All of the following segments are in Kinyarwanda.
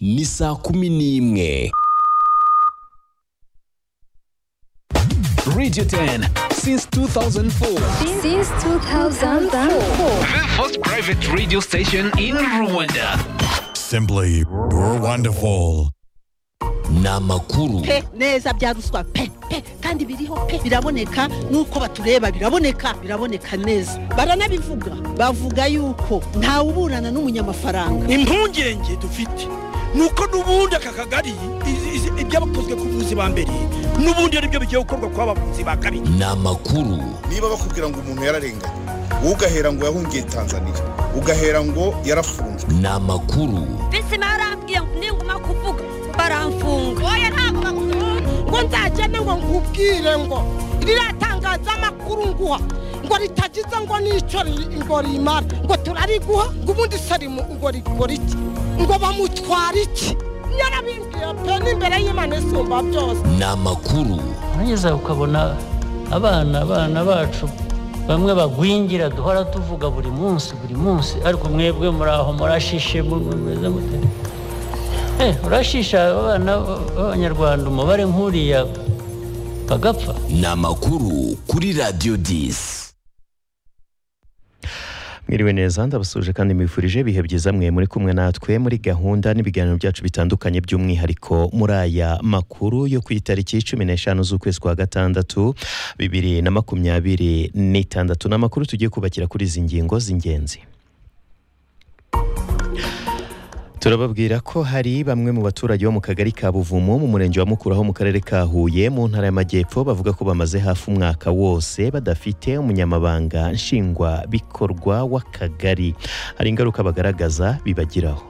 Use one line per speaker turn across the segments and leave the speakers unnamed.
ni saa kumi n'imwe Radio 10 since 2004
Since 2004.
the first private radio station in Rwanda
Simply wonderful.
ni amakuru
pe neza bya ruswa pe pe kandi biriho pe biraboneka nuko batureba biraboneka biraboneka neza baranabivuga bavuga yuko ntawe uburana n'umunyamafaranga
impungenge dufite nuko n'ubundi aka kagari izi- izi- ibyabakozwe ku buzi ba mbere n'ubundi aribyo bigiye gukorwa ku babuzi ba kabiri
ni amakuru
niba bakubwira ngo umuntu yararenganye wowe ugahera ngo yahungiye tanzania ugahera ngo yarafunzwe
ni amakuru
bisi barambwiye ngo ninguma kuvuga baramfunga oya ntabwo bagufunga
ngo nzagende ngo nkubwire ngo riratangaza amakuru nguha ngo ritagize ngo n'icyo ri- ngo rimara ngo turariguha ngo ubundi sarimu ngo rikora iki ngo bamutwara iki nyarabimbwiye pe n'imbere y'imana isumba byose
ni amakuru
neza ukabona abana abana bacu bamwe bagwingira duhora tuvuga buri munsi buri munsi ariko mwebwe muri aho murashishe mu- mu- mumeze mute Eh, urashisha abana b'abanyarwanda umubare nk'uriya bagapfa
ni amakuru kuri Radio 10
mwiriwe neza ndabasuje kandi mwifurije ibihe byiza mwe muri kumwe natwe muri gahunda n'ibiganiro byacu bitandukanye by'umwihariko muri aya makuru yo ku itariki cumi n'eshanu z'ukwezi kwa gatandatu bibiri na makumyabiri n'itandatu ni amakuru tugiye kubakira kuri izi ngingo z'ingenzi turababwira ko hari bamwe mu baturage bo mu kagari ka buvumo mu murenge wa mukura ho mu karere ka huye mu ntara y'amajyepfo bavuga ko bamaze hafi umwaka wose badafite umunyamabanga nshingwabikorwa w'akagari hari ingaruka bagaragaza bibagiraho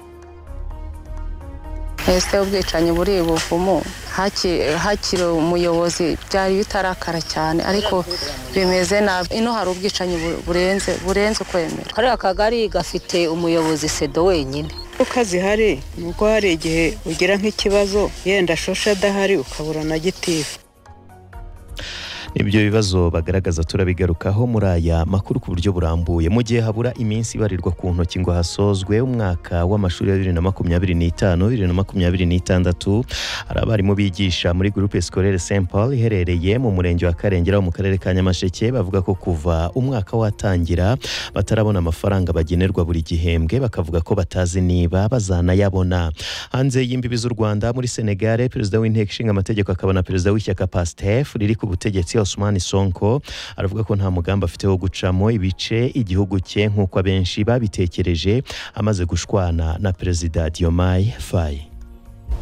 ese ubwicanyi buri buvumo haki- hakiri umuyobozi byari bitarakara cyane ariko bimeze nabi ino hari ubwicanyi bu- burenze burenze kwemera
kariya kagari gafite umuyobozi sedo wenyine
ingaruka zihari ni uko hari igihe ugira nk'ikibazo yenda shosha adahari ukabura na gitifu
Ibyo bibazo bagaragaza turabigarukaho muri aya makuru ku buryo burambuye mu gihe habura iminsi ibarirwa ku ntoki ngo hasozwe umwaka w'amashuri ya bibiri na makumyabiri n'itanu bibiri na makumyabiri n'itandatu hari abarimu bigisha muri gurupe sikorere Saint Paul iherereye mu murenge wa Karengera wo mu karere ka Nyamasheke bavuga ko kuva umwaka watangira batarabona amafaranga bagenerwa buri gihembwe bakavuga ko batazi niba bazanayabona hanze y'imbibi z'u Rwanda muri Senegale perezida w'inteko ishinga amategeko akaba na perezida w'ishyaka PASTEF riri ku butegetsi Osman Sonko aravuga ko nta mugambi afite wo gucamo ibice igihugu cye nk'uko abenshi babitekereje amaze gushwana na perezida Diomaye Faye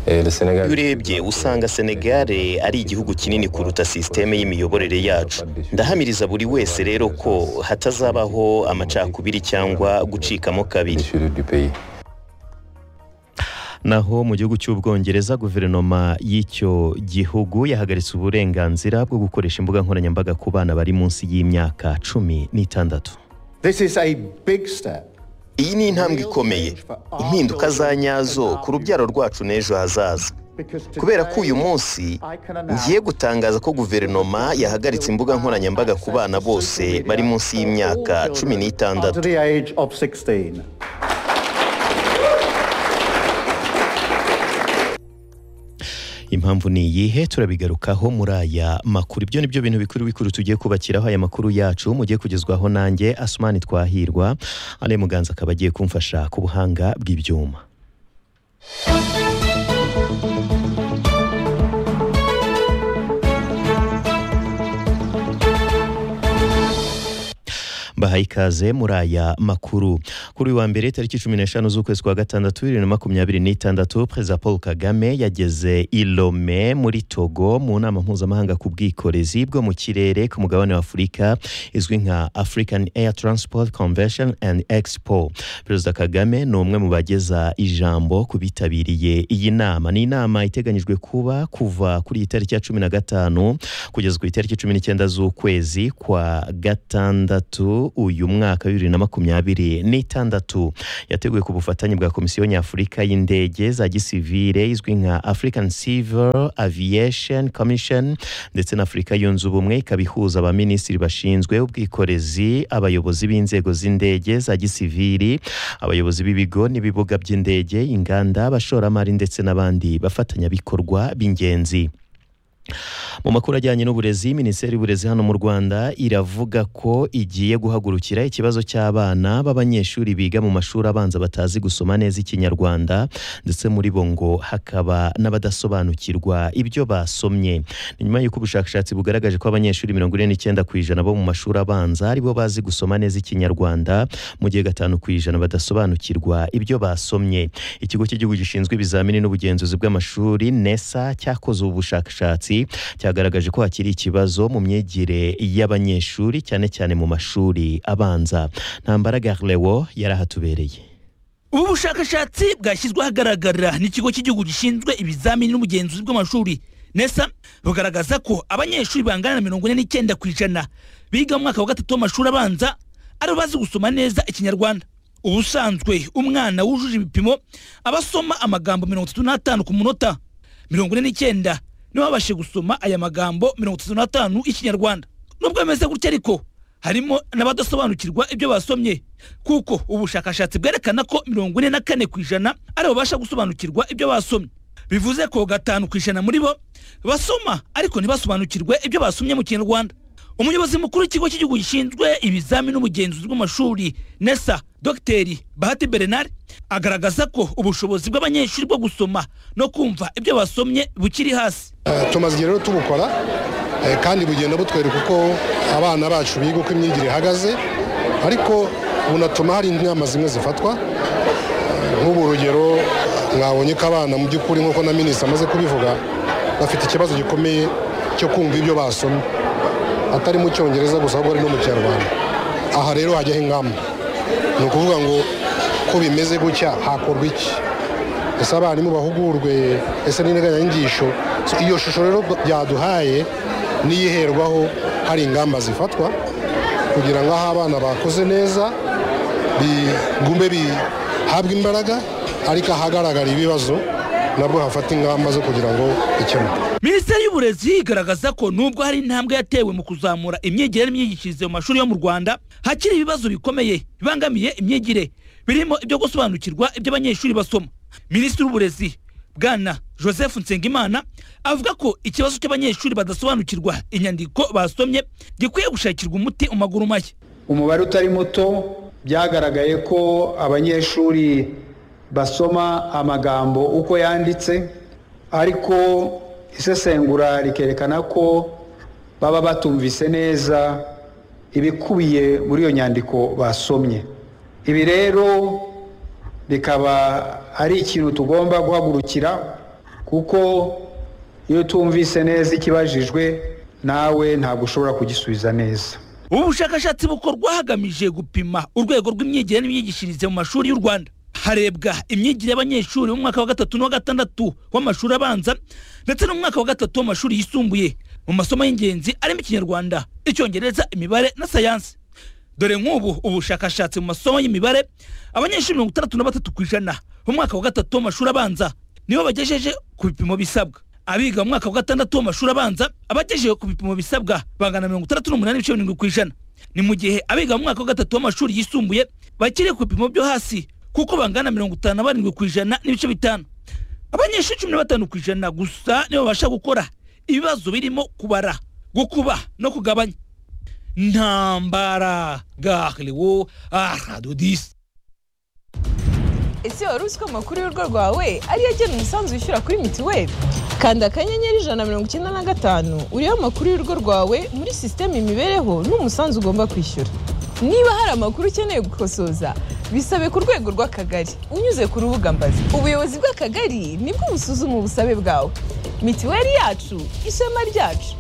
iyo urebye usanga senegare ari igihugu kinini kuruta sisiteme y'imiyoborere yacu ndahamiriza buri wese rero ko hatazabaho amacakubiri cyangwa gucikamo kabiri naho mu gihugu cy'ubwongereza guverinoma y'icyo gihugu yahagaritse uburenganzira bwo gukoresha imbuga nkoranyambaga ku bana bari munsi y'imyaka cumi n'itandatu iyi ni intambwe ikomeye impinduka za nyazo ku rubyaro rwacu n'ejo hazaza kubera ko uyu munsi ngiye gutangaza ko guverinoma yahagaritse imbuga nkoranyambaga ku bana bose bari munsi y'imyaka cumi n'itandatu impamvu ni iyihe turabigarukaho muri aya makuru ibyo ni byo bintu bikuru bikuru tugiye kubakiraho aya makuru yacu mugiye kugezwaho nanjye asumani twahirwa ale muganza akaba agiye kumfasha ku buhanga bw'ibyuma bahaye ikaze muri aya makuru kuri uyu wa mbere tariki cumi n'eshanu z'ukwezi kwa gatandatu bibiri na makumyabiri n'itandatu perezida paul kagame yageze i Lome muri togo mu nama mpuzamahanga ku bwikorezi bwo mu kirere ku mugabane wa afurika izwi nka african air transport convention and expo perezida kagame ni umwe mu bageza ijambo ku bitabiriye iyi nama ni inama iteganyijwe kuba kuva kuri iyi tariki ya cumi na gatanu kugeza ku itariki cumi n'icyenda z'ukwezi kwa gatandatu
uyu mwaka wa bibiri na makumyabiri n'itandatu yateguwe ku bufatanye bwa komisiyo nyafurika y'indege za gisivire izwi nka african civil aviation commission ndetse na afurika yunze ubumwe ikaba ihuza abaminisitiri bashinzwe ubwikorezi abayobozi b'inzego z'indege za gisiviri abayobozi b'ibigo n'ibibuga by'indege inganda abashoramari ndetse n'abandi bafatanyabikorwa b'ingenzi mu makuru ajyanye n'uburezi minisiteri y'uburezi hano mu rwanda iravuga ko igiye guhagurukira ikibazo cy'abana b'abanyeshuri biga mu mashuri abanza batazi gusoma neza ikinyarwanda ndetse muri bo ngo hakaba n'abadasobanukirwa ibyo basomye ni nyuma y'uko ubushakashatsi bugaragaje ko abanyeshuri mirongo ine n'icyenda ku ijana bo mu mashuri abanza aribo bazi gusoma neza ikinyarwanda mu gihe gatanu ku ijana badasobanukirwa ibyo basomye ikigo cy'igihugu gishinzwe ibizamini n'ubugenzuzi bw'amashuri nesa cyakoze ubu bushakashatsi cyagaragaje ko hakiri ikibazo mu myigire y'abanyeshuri cyane cyane mu mashuri abanza ntambara garlewo yari ahatubereye
ubu bushakashatsi bwashyizwe ahagaragara n'ikigo cy'igihugu gishinzwe ibizamini n'ubugenzuzi bw'amashuri nesa bugaragaza ko abanyeshuri bangana na mirongo ine n'icyenda ku ijana biga mu mwaka wa gatatu w'amashuri abanza aribo bazi gusoma neza ikinyarwanda ubusanzwe umwana wujuje ibipimo aba asoma amagambo mirongo itatu n'atanu ku munota mirongo ine n'icyenda nibo babashije gusoma aya magambo mirongo itatu n'atanu y'ikinyarwanda nubwo bimeze gutya ariko harimo n'abadasobanukirwa ibyo basomye kuko ubushakashatsi bwerekana ko mirongo ine na kane ku ijana ari babasha gusobanukirwa ibyo basomye bivuze ko gatanu ku ijana muri bo basoma ariko ntibasobanukirwe ibyo basomye mu kinyarwanda umuyobozi mukuru w'ikigo cy'igihugu gishinzwe ibizamini n'ubugenzuzi bw'amashuri nesa dogiteri bahati berenari agaragaza ko ubushobozi bw'abanyeshuri bwo gusoma no kumva ibyo basomye bukiri hasi
Eh, tumaze igihe rero tubukora eh, kandi bugenda butwereka uko abana bacu biga uko imyigire ihagaze ariko bunatuma hari inama zimwe zifatwa Eh, nk'ubu urugero mwabonye ko abana mu by'ukuri nk'uko na minisitiri amaze kubivuga bafite ikibazo gikomeye cyo kumva ibyo basomye atari mu cyongereza gusa ahubwo ari no mu kinyarwanda aha rero hajyaho ingamba ni ukuvuga ngo ko bimeze gutya hakorwa iki ese abarimu bahugurwe ese n'integanyanyigisho So, iyo shusho rero byaduhaye niyo iherwaho hari ingamba zifatwa kugira ngo aho abana bakoze neza bigume bihabwe imbaraga ariko ahagaragara ibibazo nabwo hafata ingamba zo kugira ngo bikemuke
minisiteri y'uburezi igaragaza ko nubwo hari intambwe yatewe mu kuzamura imyigire n'imyigishirize mu mashuri yo mu rwanda hakiri ibibazo bikomeye bibangamiye imyigire birimo ibyo gusobanukirwa ibyo abanyeshuri basoma minisitiri w'uburezi bwana joseph nsengimana avuga ko ikibazo cy'abanyeshuri badasobanukirwa inyandiko basomye gikwiye gushakirwa umuti mu maguru mashya
umubare utari muto byagaragaye ko abanyeshuri basoma amagambo uko yanditse ariko isesengura rikerekana ko baba batumvise neza ibikubiye muri iyo nyandiko basomye ibi rero bikaba ari ikintu tugomba guhagurukira kuko iyo utumvise neza ikibajijwe nawe ntabwo ushobora kugisubiza neza
ubu bushakashatsi bukorwa hagamije gupima urwego rw'imyigire n'imyigishirize mu mashuri y'u rwanda harebwa imyigire y'abanyeshuri mu mwaka wa gatatu n'uwa gatandatu w'amashuri abanza ndetse n'umwaka wa gatatu w'amashuri yisumbuye mu masomo y'ingenzi arimo ikinyarwanda icyongereza imibare na sayansi dore nk'ubu ubushakashatsi mu masomo y'imibare abanyeshuri mirongo itandatu na batatu ku ijana mu mwaka wa gatatu w'amashuri abanza nibo bagejeje ku bipimo bisabwa abiga mu mwaka wa gatandatu w'amashuri abanza abagejeje ku bipimo bisabwa bangana mirongo itandatu n'umunani n'ibice birindwi ku ijana ni mu gihe abiga mu mwaka wa gatatu w'amashuri yisumbuye bakiri ku bipimo byo hasi kuko bangana mirongo itanu na barindwi ku ijana n'ibice bitanu abanyeshuri cumi na batanu ku ijana gusa nibo babasha gukora ibibazo birimo kubara gukuba no kugabanya ntambara gahliwo aradodisi
ese wari uzi ko amakuru y'urugo rwawe ariyo agena umusanzu wishyura kuri mituweli kanda akanyenyeri ijana na mirongo icyenda na gatanu uriho amakuru y'urugo rwawe muri sisiteme imibereho n'umusanzu ugomba kwishyura niba hari amakuru ukeneye gukosoza bisabe ku rwego rw'akagari unyuze ku rubuga mbazi ubuyobozi bw'akagari nibwo busuzuma ubusabe bwawe mituweli yacu ishema ryacu